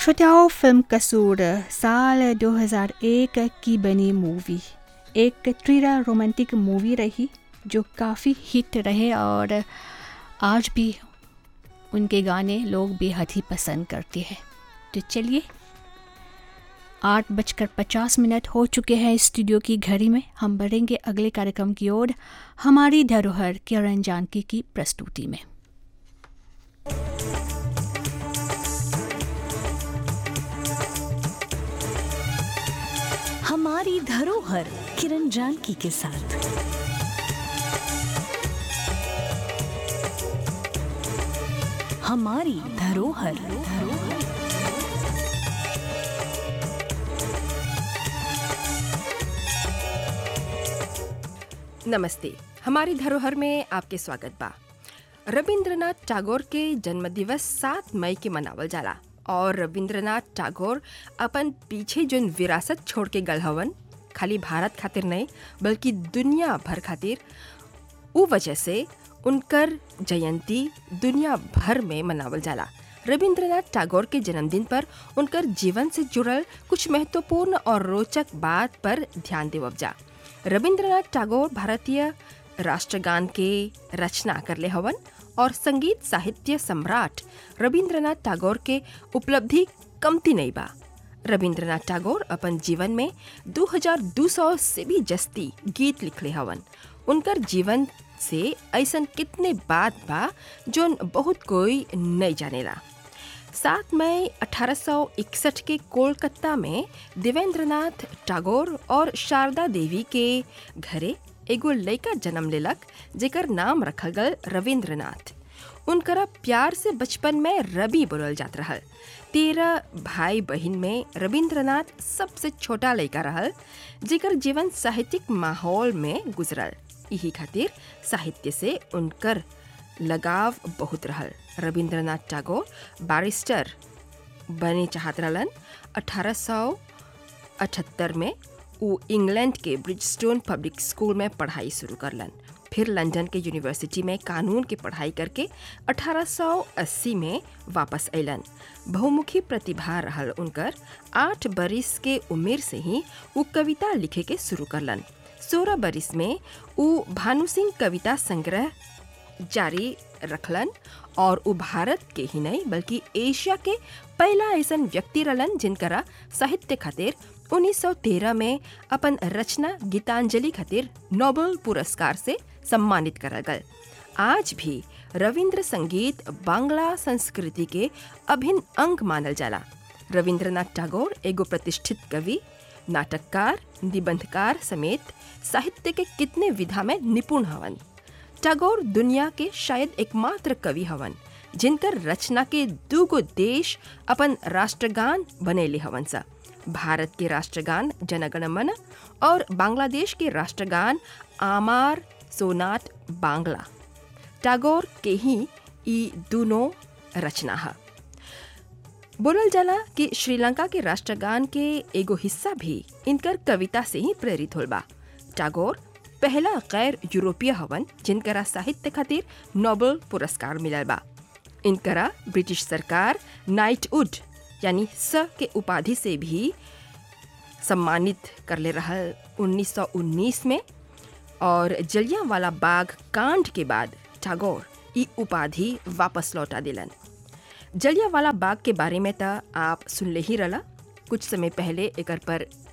श्रोताओं फिल्म कसूर साल 2001 की बनी मूवी एक ट्रीरा रोमांटिक मूवी रही जो काफ़ी हिट रहे और आज भी उनके गाने लोग बेहद ही पसंद करते हैं तो चलिए आठ बजकर पचास मिनट हो चुके हैं स्टूडियो की घड़ी में हम बढ़ेंगे अगले कार्यक्रम की ओर हमारी धरोहर किरण जानकी की प्रस्तुति में हमारी धरोहर किरण जानकी के साथ हमारी धरोहर नमस्ते हमारी धरोहर में आपके स्वागत बा रविंद्रनाथ टैगोर के जन्म दिवस सात मई के मनावल जाला और रविंद्रनाथ टैगोर अपन पीछे जोन विरासत छोड़ के गल हवन खाली भारत खातिर नहीं बल्कि दुनिया भर खातिर उ वजह से उनकर जयंती दुनिया भर में मनावल जाला रविंद्रनाथ टैगोर के जन्मदिन पर उनकर जीवन से जुड़ल कुछ महत्वपूर्ण और रोचक बात पर ध्यान देवब जा रविंद्रनाथ टैगोर भारतीय राष्ट्रगान के रचना करले हवन और संगीत साहित्य सम्राट रविंद्रनाथ टैगोर के उपलब्धि कमती नहीं बा रविंद्रनाथ टैगोर अपन जीवन में 2200 से भी जस्ती गीत लिखले हवन उनकर जीवन से ऐसन कितने बात बा जोन बहुत कोई नहीं जानेला सात मई 1861 के कोलकाता में देवेंद्रनाथ टैगोर और शारदा देवी के घरे एगो लड़का जन्म लेलक जेकर नाम रखल गल रविंद्रनाथ उनकरा प्यार से बचपन में रवि बोलल जात रहल तेरह भाई बहन में रविंद्रनाथ सबसे छोटा लड़का रहल जेकर जीवन साहित्यिक माहौल में गुजरल यही खातिर साहित्य से उनकर लगाव बहुत रहल रविंद्रनाथ टैगोर बैरिस्टर बने चाहत रहलन 1878 में वो इंग्लैंड के ब्रिजस्टोन पब्लिक स्कूल में पढ़ाई शुरू करलन फिर लंदन के यूनिवर्सिटी में कानून की पढ़ाई करके 1880 में वापस अलन बहुमुखी प्रतिभा रहल उनकर आठ बरिस के उम्र से ही वो कविता लिखे के शुरू करलन सोलह बरिस में वो भानु सिंह कविता संग्रह जारी रखलन और उ भारत के ही नहीं बल्कि एशिया के पहला ऐसा व्यक्ति रहलन जिनकरा साहित्य खातिर 1913 में अपन रचना गीतांजलि खातिर नोबेल पुरस्कार से सम्मानित करल गल आज भी रविंद्र संगीत बांग्ला संस्कृति के अभिन्न अंग मानल जाला रविंद्रनाथ टैगोर एगो प्रतिष्ठित कवि नाटककार निबंधकार समेत साहित्य के कितने विधा में निपुण हवन टैगोर दुनिया के शायद एकमात्र कवि हवन जिनकर रचना के दूगो देश अपन राष्ट्रगान बनेले हवन सा भारत के राष्ट्रगान जनगण मन और बांग्लादेश के राष्ट्रगान आमार सोनाट बांग्ला टैगोर के ही ई दोनों रचना है बोलल जाला कि श्रीलंका के राष्ट्रगान के एगो हिस्सा भी इनकर कविता से ही प्रेरित होल बा टैगोर पहला गैर यूरोपीय हवन जिनकरा साहित्य खातिर नोबेल पुरस्कार मिलल बा इनकरा ब्रिटिश सरकार नाइटवुड यानी स के उपाधि से भी सम्मानित करले रहल 1919 में और जलियांवाला बाग कांड के बाद टैगोर ई उपाधि वापस लौटा दिलन जलियांवाला बाग के बारे में तो आप सुनले ही रला कुछ समय पहले एकर पर